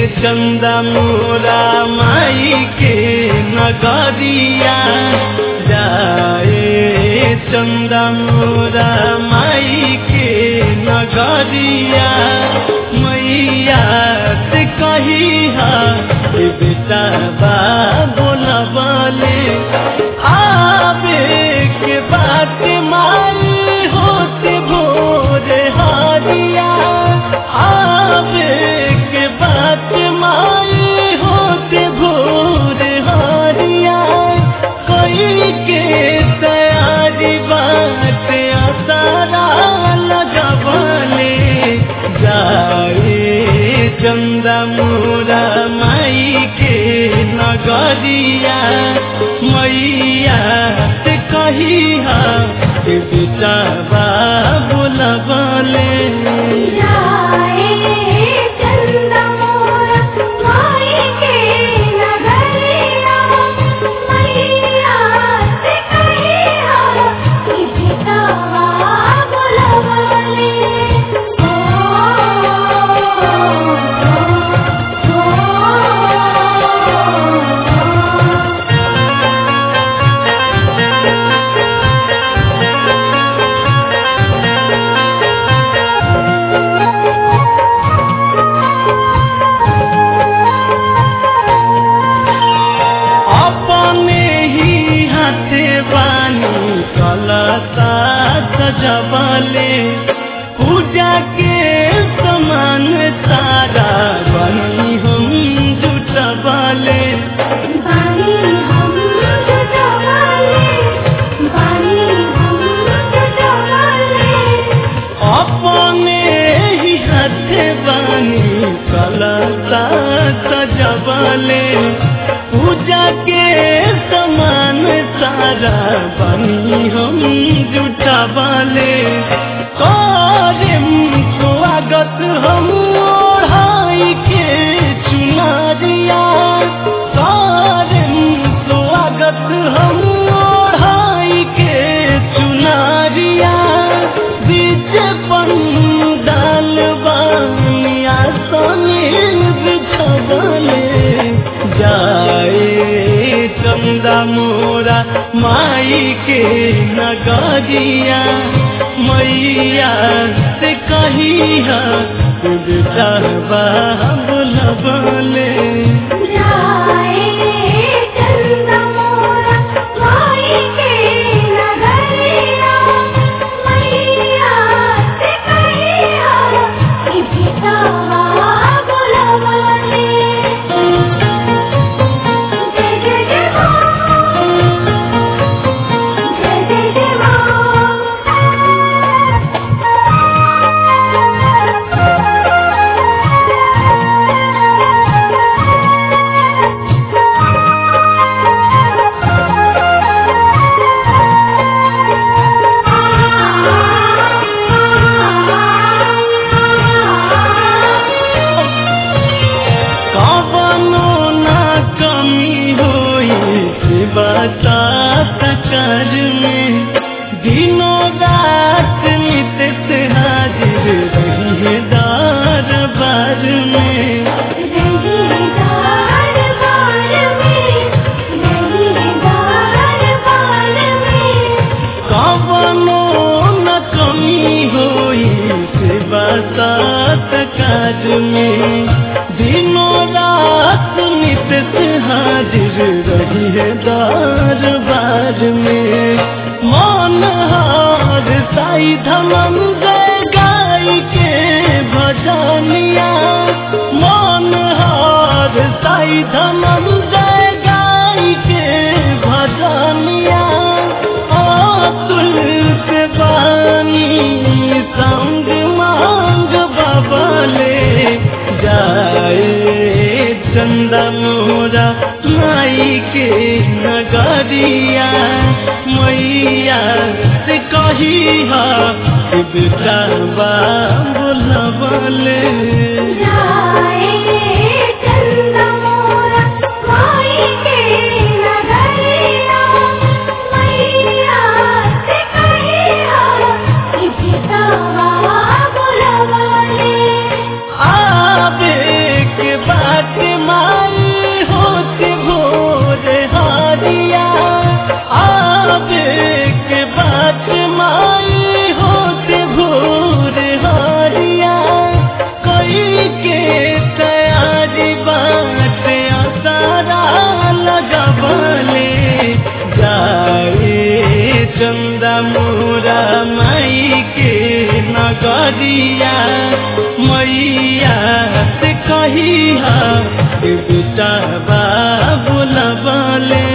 चंदा मोरा माई के नगरिया जाए चंदा मोरा माई के नगरिया मैया से कही हा ए बेटा बा बोलबले आवे के बात माई होते भोरे हारिया आवे के बात माई होते भोरे हारिया कोई के तैयारी बात असारा लगबले जाए चंदा मोरा माई के नगरिया मैया से कही हा ए बेटा बा बोलबले जाए चंदा मोरा माई के नगरिया मैया से कहिया कि बिटावा बुलवले ओ ओ ओ अपने ही हाथे बानी कलता सजबले पूजा के समान सारा बनी हम जुटबले बानी हम जुटवाले बानी हम जुटवाले अपने ही हाथे बानी कलता सजबले पूजा के समान सारा बनी हम जुटबले करम स्वागत हम ओढ़ाई के चुनरिया करम स्वागत हम ओढ़ाई के चुनरिया बीच पंडाल बानिया समीर बिछबले जाए चंदा मोरा माई के नगरिया मैया से कहिया बेटा बोलबले जाए चंदा मोरा माई के नगरिया मैया से कहिया कि बिटावा बुलवले जय जय जय मां जय जय जय कवनो ना कमी होई से बता कर में दिनों रात नित से हाजिर रही है दरबार में रहीदार बाल में रहीदार बाल में कवनो न कमी होई से बता कर में दिनों रात नित से हाजिर रही है दरबार में मन हार साई धमन जय गाय के भजनिया मन हार साई धमन जय गाय के भजनिया अतुल से बानी संग मांग बबले जाए चंदा मोरा माई के नगरिया मैया से कही हा बेटा बा बोलबले जाए चंदा मोरा माई के नगरिया मैया से कहिया कि बिटावा बुलवले आवे के बात नगरिया मैया से कही बेटा बा बोलबले